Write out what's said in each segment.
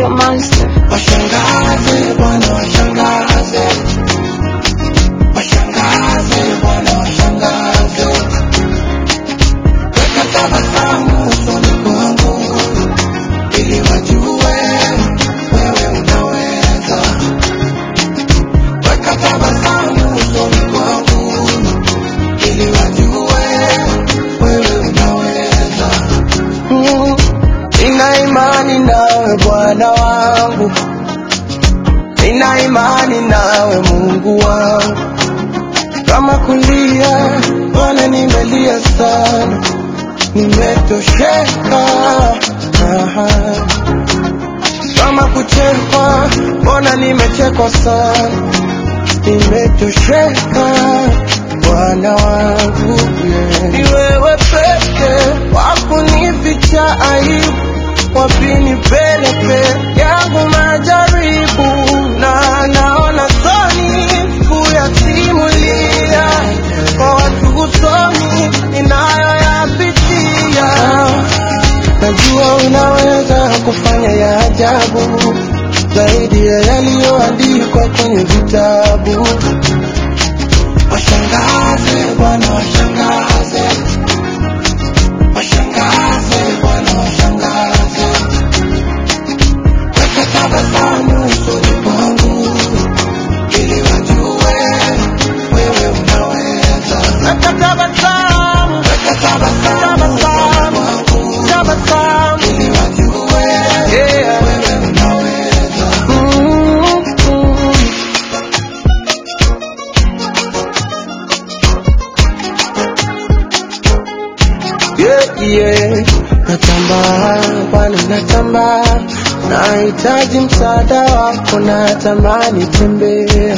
Studio Monster. Washangaze Bwana, washangaze, washangaze Bwana, washangaze, weka tabasamu usoni kwangu ili wajue wewe unaweza. Weka tabasamu usoni kwangu ili wajue wewe unaweza. Mm, Nina imani nawe Bwana wangu, nina imani nawe Mungu wangu. Kama kulia Bwana, nimelia sana, nimetosheka. Aha. Kama kuchekwa Bwana, nimechekwa sana, nimetosheka Bwana wangu yeah. Ni wewe peke wakunificha aibu, wapi nipeleke yangu majaribu, na naona soni kuyasimulia kwa watu usoni ninayoyapitia. Najua unaweza kufanya ya ajabu zaidi ya yaliyoandikwa kwenye vitabu. Washangaze Bwana, washangaze, washangaze Bwana, washangaze, weka tabasamu usoni kwangu ili wajue wewe unaweza. Weka tabasamu, weka tabasamu usoni kwangu, tabasamu ili wajue yeah. wewe unaweza. Mm-hmm. yeah, yeah. Natambaa Bwana, natambaa, nahitaji msaada wako, natamani tembea,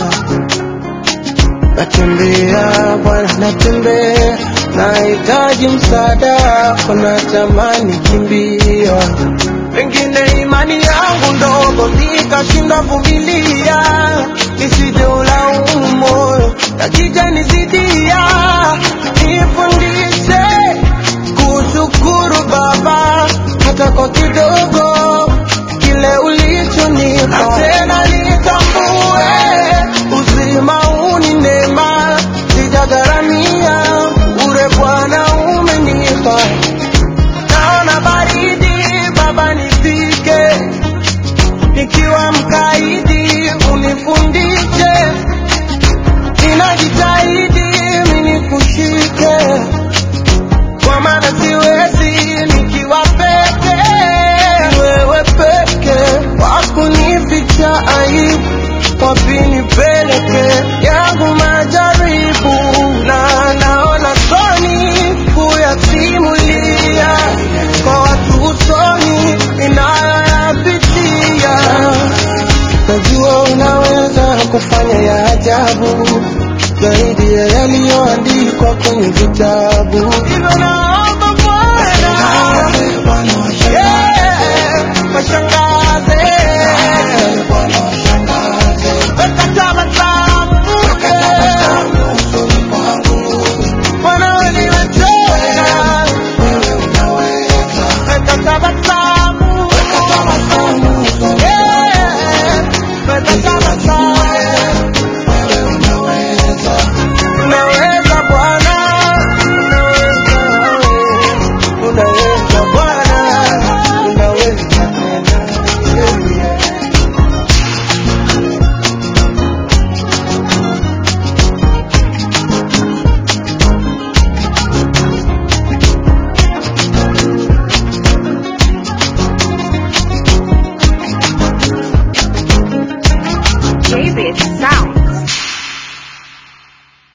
natembea Bwana, natembea, nahitaji msaada wako, natamani kimbia, pengine imani yangu ndogo nikashindwa vumilia, nisije ulaumu moyo, yakija nizidia, nifundishe kushukuru Baba hata kwa kidogo kile ulichonipa, na tena nitambue uzima huu ni neema, sijagharamia ure Bwana umenipa. Naona baridi Baba, nifike nikiwa mkaidi, unifundishe, ninajitahidi mimi nikushike kwa maana siwezi nikiwa peke. Wewe peke wakunificha aibu, wapi nipeleke yangu majaribu, na naona soni kuyasimulia kwa watu usoni ninayoyapitia. Najua unaweza kufanya ya ajabu zaidi ya yaliyoandikwa kwenye vitabu.